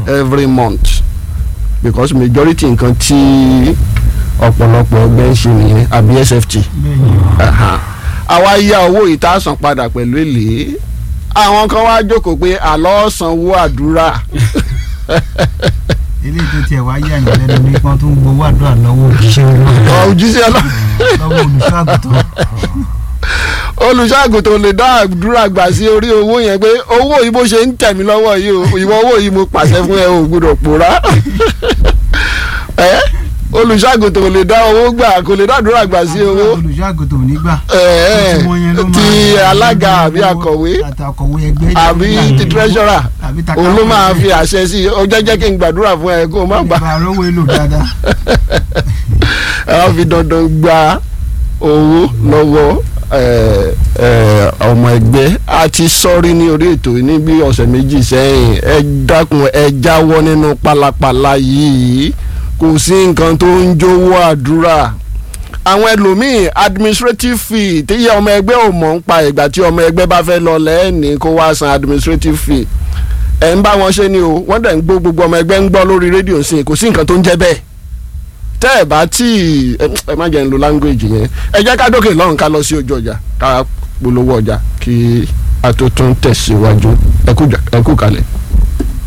every month because majority nǹkan tí ọ̀pọ̀lọpọ̀ ẹgbẹ́ ń ṣe nìyẹn àbí sft Aha. àwa yá owó yìí tá a san padà pẹ̀lú èlé àwọn kan wá jókòó pé àlọ́ sanwó àdúrà eléyìí tó tiẹ̀ wá yà yín lẹ́nu ní wọ́n tún gbowó àdúrà lọ́wọ́ òjíṣẹ́ olóòrùn òjíṣẹ́ ọlọ́ lọ́wọ́ olùṣọ́àgùtàn olùṣàgùtàn lè dá àdúrà gbà sí orí owó yẹn pé owó yìí bó ṣe ń tẹ̀ mí lọ́wọ́ yìí o ìwọ owó yìí mo pàṣẹ fún ẹ o gbọ́dọ̀ pòórá ẹ olùṣàgùtàn lè dá owó gbà kò lè dá àdúrà gbà sí owó olùṣọ́àgùtàn ò ní gbà ẹ ẹ Tí wọ́n yẹn ló máa- ti alága àbí akọ̀wé àti akọ̀wé ẹgbẹ́ àbí ti treasurer àbí òun ló máa fi àṣẹ sí i ó jẹ́ jẹ́ kí n gbàdúrà fún ẹ kó o má gbà ìbá rówó èlò dáadáa ẹ wá fi dandan gba owó lọ́wọ́ ẹ, ẹ, ọmọ ẹgbẹ́ a ti sọ́rí ní orí ètò yìí ní bí ọ̀sẹ̀ méjì sẹ́yìn ẹ dákun ẹ jáwọ́ nínú pálapàla yìí kò sí nǹkan tó ń jówó àdúrà àwọn ẹlòmíì administrative fee tí yẹ ọmọ ẹgbẹ́ ò mọ̀ ń pa ìgbà tí ọmọ ẹgbẹ́ bá fẹ́ lọ lẹ́ẹ̀ni kó wá san administrative fee ẹ̀ ń bá wọn ṣe ni o wọ́n dẹ̀ ń gbọ́ gbogbo ọmọ ẹgbẹ́ ń gbọ́ lórí rédíò sí i kò sí nǹkan tó ń jẹ́ bẹ́ẹ̀ tẹ́ ẹ̀ bá tí ẹ ẹ má jẹ́ ń lo language yẹn ẹ jẹ́ ká dókè lọ́run ká lọ sí ojú ọjà ká polówó ọjà kí a tó tún tẹ̀síwájú ẹ kú jà- ẹ kú kalẹ̀.